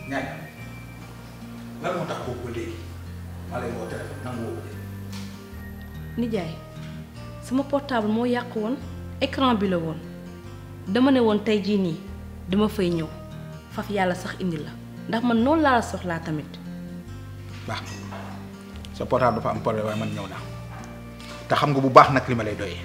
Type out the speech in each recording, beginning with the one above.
ñaañ lan moo tax boobu ba léegi maa lay woo téléphone nangu woo ko de. nijaay sama portable moo yàq woon écran bi la woon dama ne woon tey jii nii dama fay ñëw faf yàlla sax indi la ndax man noonu laa la soxlaa tamit baax na sa portable dafa am problème waaye man ñëw naa te xam nga bu baax nag li ma lay doyee.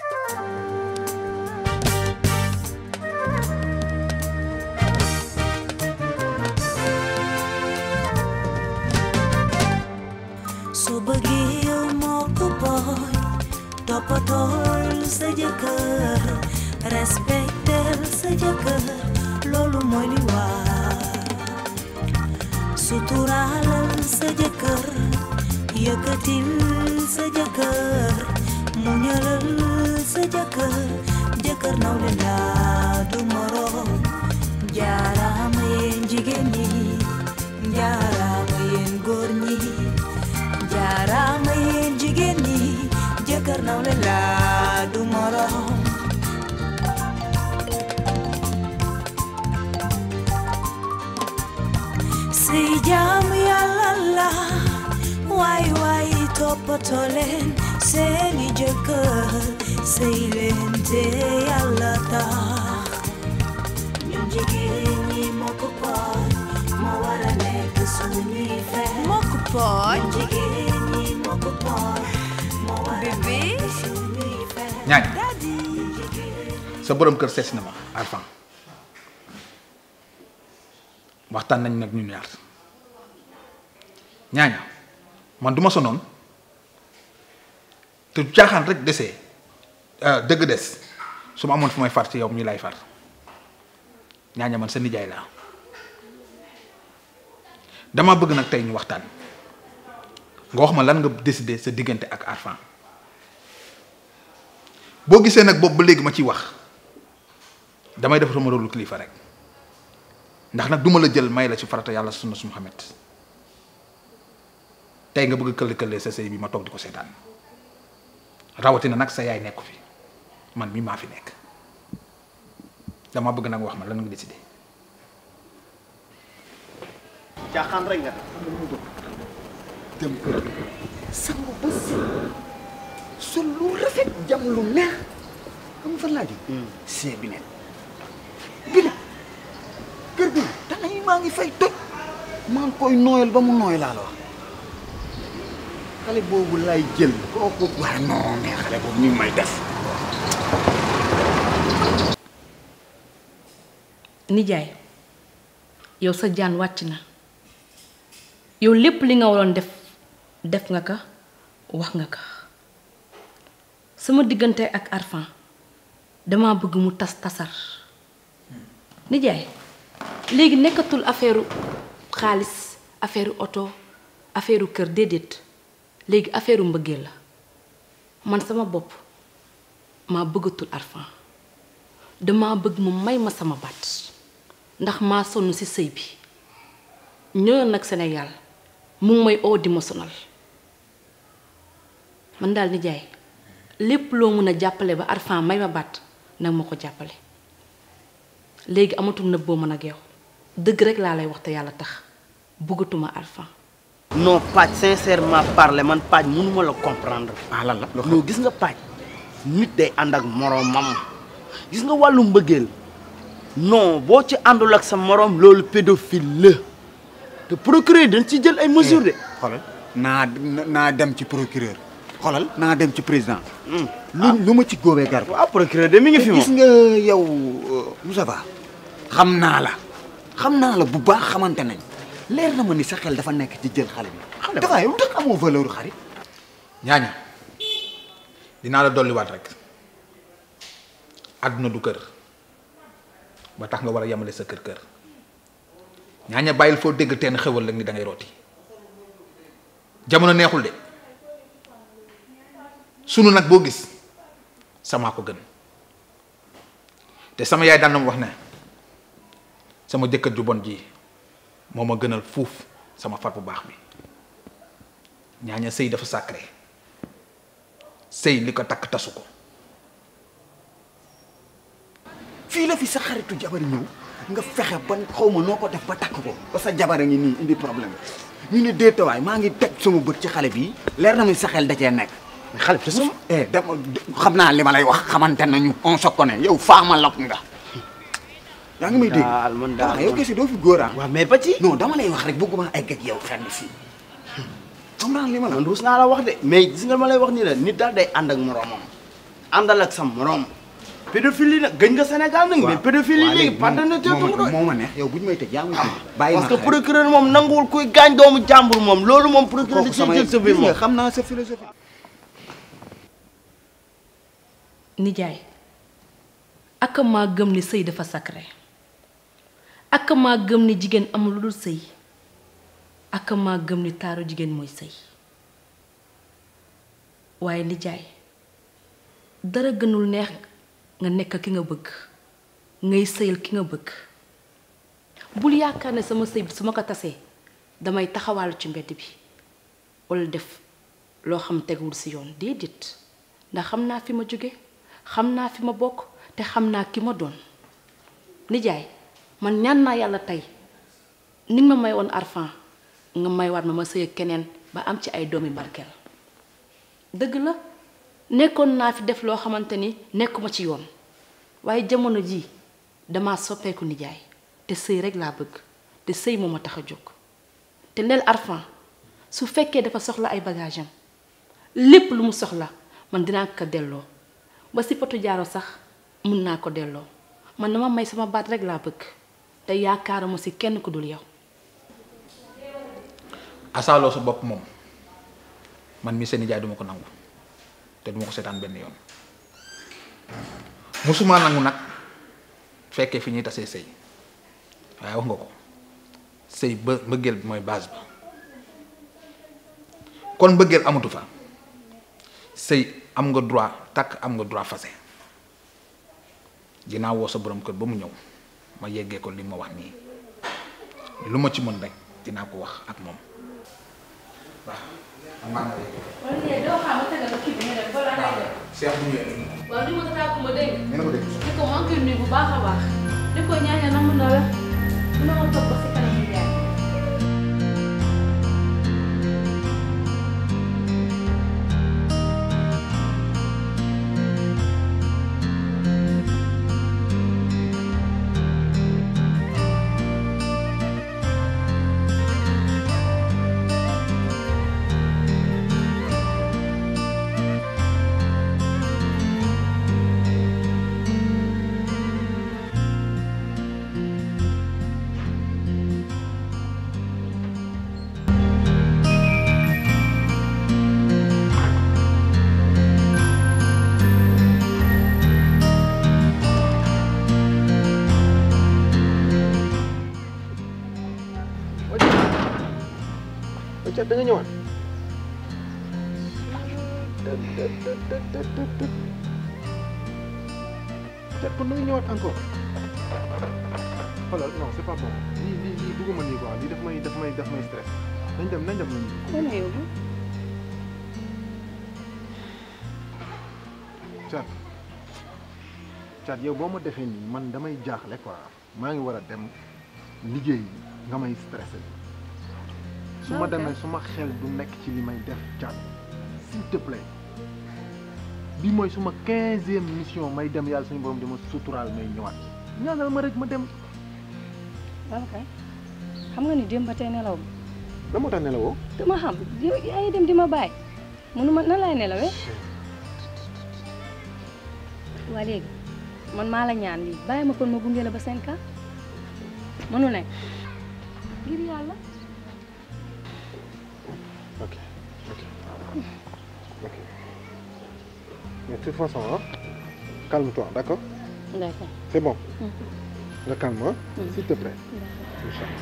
soo bëggee yow moo ko booy toppatool sa jëkkër respectel sa jëkkër loolu mooy li war suturaalal sa jëkkër yëkkatil sa jëkkër muñalal sa jëkkër jëkkër nawle laa du moroom jaaraama yéen jigéen ñi jaaraama yéen góor ñi jaaraama yéen jigéen ñi jëkkër nawle laa du moroom si jaamu yàlla la waay waay toppatoo leen seeni jëkkër sëy leen te yàlla tax ñun jigéen ñi moo ko pooj moo war a nekk suñuy fex moo ko pooj ñun jigéen ñi moo ko pooj moo war a bébé nekk suñuy fex ñaañ daddy sa borom kër sees na ma Arfan waxtaan nañ nag ñu ñaar ñaaña man du ma sonoon te caaxaan rek desee dëgg des su ma amoon fu may far ci yow mi lay far ñaaña man sa nijaay laa dama bëgg nag tey ñu waxtaan nga wax ma lan nga décider sa diggante ak Arfan boo gisee nag boobu ba léegi ma ciy wax damay def sama rôle kilifa rek ndax nag duma la jël may la ci farata yàlla sunna su Muhammad tey nga bëgg këll këllee sa sëy bi ma toog di ko seetaan rawatina nag sa yaay nekku fi man mi maa fi nekk dama bëgg nag wax ma lan nga décidé. caaxaan rek nga def dem kër sangu ba set sol lu rafet jam lu neex xam nga fan laa jóg see bi net bi ne kër gi dana yi maa ngi fay toj maa ngi koy nooyal ba mu nooy laa la wax xale boobu lay jël kooku waaye non mais xale boobu ni may def nijaay yow sa jaan wàcc na yow lépp li nga waroon def def nga ko wax nga ko sama diggante ak Arfan dama bëgg mu tas tasar nijaay léegi nekkatul affaire xaalis affaire oto affaire kër déedéet léegi affaire mbëggeel la man sama bopp maa bëggatul Arfan dama bëgg mu may ma sama baat ndax maa sonn ci sëy bi ñëw nag Sénégal mu ngi may oo di ma sonal man daal nijaay lépp loo mën a jàppale ba Arfan may ma baat nag ma ko jàppale léegi amatul nëbboo man ak yow dëgg rek laa lay wax te yàlla tax bëggatuma Arfan non Paaj sincèrement parler man Paaj mënuma la comprendre. ah lan la non gis nga Paaj nit day ànd ak moroomam gis nga wàllu mbëggeel non boo ci àndul ak sa moroom loolu pédophile la te procureur dañ ci jël ay mesures de. xoolal naa naa dem ci procureur xoolal naa dem ci président lu lu ma ci góobee gar ko waaw procureur de mi ngi fi gis moom. nga yow Moussa Ba xam naa la xam naa la bu baax xamante nañ leer na ma ni sa xel dafa nekk ci jël xale bi Xale ba. dafa yow tax amoo valeur xarit ñaaña dinaa la dolliwaat rek àdduna du kër ba tax nga war a yemale sa kër kër ñaaña bàyyil foo dégg teen xewal la ni da ngay rooti jamono neexul de sunu nag boo gis sama ko gën te sama yaay daan na ma wax ne sama jëkkër ju bon ji moo ma gënal fuuf sama far bu baax bi ñaaña sëy dafa sacré sëy li ko takk tasu ko fii la fi sa xaritu jabar ñëw nga fexe ba xaw ma noo ko def ba takk ko ba sa jabar a ngi nii indi problème ñu ne déetawaay maa ngi teg sama bët ci xale bi leer na muy sa xel da cee nekk mais xale bi te sama eh dama xam naa li ma lay wax xamante nañu on se connaît yow faama lok nga yaa ngi may dégg daal man daal yow kese doo fi góor ah waaw mais ba ci non dama lay wax rek bëgguma egg ak yow fenn fii xam naa li ma la man ruus naa la wax de mais gis nga ma lay wax nii la nit daal day ànd ak moroomam àndal ak sam moroom pédophilie nag gëj nga Sénégal nag mais pédophilie léegi pardon na te moo doy moo ma neex yow bu ñu may tëj yaa ngi may tëj bàyyi ma parce que xel. procureur moom nanguwul kuy gaañ doomu jàmbur moom loolu moom procureur kooku di ci sama jël sa biir gis nga moom xam naa sa philosophie nijaay ak maa gëm ni sëy dafa sacré ak maa gëm ni jigéen amul lu dul sëy ak maa gëm ni taaru jigéen mooy sëy waaye nijaay dara gënul neex nga nekk ki nga bëgg ngay sëyal ki nga bëgg bul yaakaar ne sama sëy bi su ma ko tasee damay taxawaalu ci mbedd bi walla def loo xam teguwul ci yoon déedéet ndax xam naa fi ma jóge xam naa fi ma bokk te xam naa ki ma doon nijaay man ñaan naa yàlla tey ni nga ma may woon arfan nga may waat ma ma sëy ak keneen ba am ci ay doomi barkeel dëgg la nekkoon naa fi def loo xamante ni nekkuma ci yoon waaye jamono jii dama soppeeku nijaay te sëy rek laa bëgg te sëy moo ma tax a jóg te nel arfan su fekkee dafa soxla ay bagage am lépp lu mu soxla man dinaa ko delloo ba si potu jaaro sax mun naa ko delloo man dama may sama baat rek laa bëgg te yaakaaruma si kenn ku dul yow asaaloo sa bopp moom man mi seen nijaay duma ko nangu te duma ko seetaan benn yoon musuma nangu nag fekkee fi ñuy tasee sëy waaye wax nga ko sëy ba mbëggeel bi mooy base ba kon mbëggeel amatu fa sëy am nga droit takk am nga droit fase dinaa woo sa borom kër ba mu ñëw ma yeggee ko li ma wax nii lu ma ci mën rek dinaa ko wax ak moom waaw man maa ngi lay doo xam nga tegal kii bi nga def balaa ngay def Cheikh bu ñëwee waaw li ma ko tàkku ma dégg ngeen ko dégg di ko maa ngi koy nuyu bu baax a baax di ko ñaanal na mun na la dina ma topp ba si kanam nijaay Thiat da nga ñëwaat Thiat kon da nga ñëwaat encore xoolal non c'est pas bon lii lii lii bëgguma nii quoi lii daf may daf may daf may stress nañ dem nañ dem nañ Thiat Thiat yow boo ma defee nii man damay jaaxle quoi maa ngi war a dem liggéey nga may stressé su ma demee su ma xel du nekk ci li may def Thiat s'il te plaît bi mooy suma quinzième mission may dem yàlla suñu borom di ma suturaal may ñëwaat ñaanal ma rek ma dem Babacar xam nga ni démb ba tey nelaw ma la moo tax nelawoo dama xam yow yaa ngi dem di ma bàyyi mënuma nan lay nelawee waa léegi man maa la ñaan lii bàyyi ma kon ma gunge la ba cinq ans mënu nekk ngir yàlla ok ok ok mais de toute façon hein, calme-toi d'accord d'accord c'est bon nga calme hein, s'il te plaît Inch'Allah.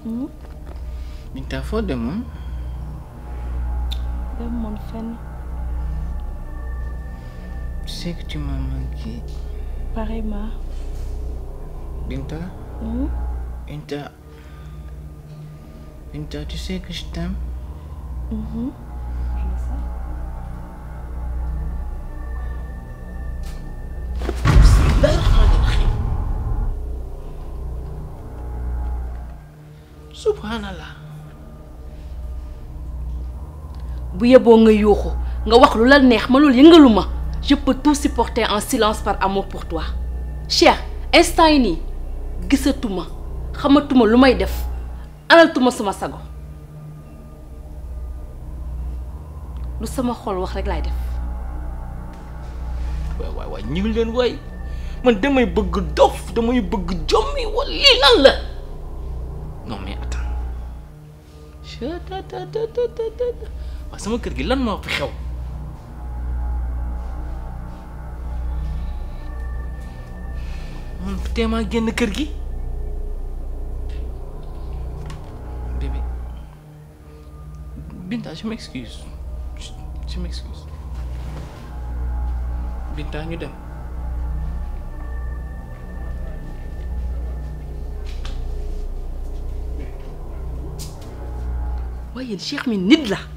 Binta foo demoon dem moon fenn tu sais que tu m'as manqué pareillement Binta Mhm. Binta Binta tu sais que je t'aime Mhm. subhanallah bu yeboo nga yuuxu nga wax lu la neex ma loolu yëngalu ma je peux tout supporter en silence par amour pour toi Cheikh instant yi nii gisatuma xamatuma lu may def analtuma sama sago lu sama xol wax rek laay def waay waay waay ñu leen waay man damay bëgg dof damay bëgg jommi wala lii lan la non mais attends chatatatatata waaw sama kër gi lan moo fi xew man teemaa génn kër gi bébé Binta je m'excuse je je m'excuse Binta ñu dem waaye yéen Cheikh mi nit la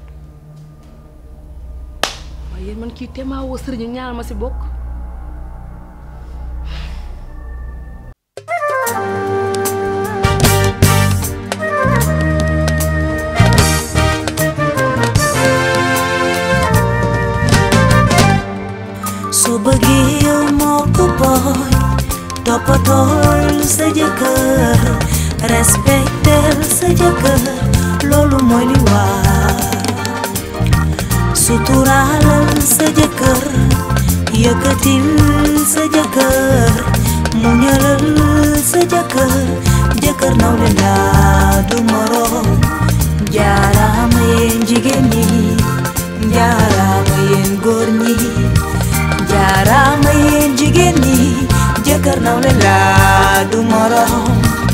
waaye yéen man kii teemaa woo sëriñ ñaanal ma si bokk su bëggee yow moo ko booy toppatool sa jëkkër respectel sa jëkkër loolu mooy li war suturaalal sa jëkkër yëkkatil sa jëkkër muñalal sa jëkkër jëkkër nawle laa du moroom jaaraama yéen jigéen ñi jaaraama yéen góor ñi jaaraama yéen jigéen ñi jëkkër nawle laa du moroom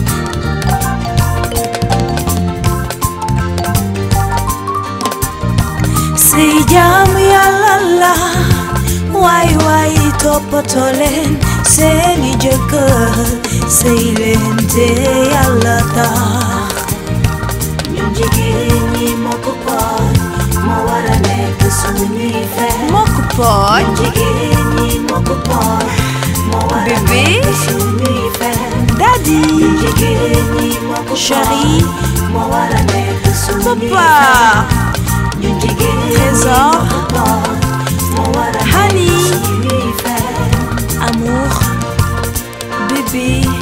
si jaamu yàlla la waay waay toppatoo leen seeni jëkkër sëy leen te yàlla tax ñun jigéen ñi moo ko pooj moo war a nekk suñuy fen moo ko pooj ñun jigéen ñi moo ko pooj moo war a Bébé. nekk suñuy fen Daddy ñun jigéen ñi moo ko Chérie. pooj moo war a nekk suñuy Papa. fen ñun jigéen ñi Trésor. moo ko pooj moo war a nekk Honey. suñuy fen amour bébé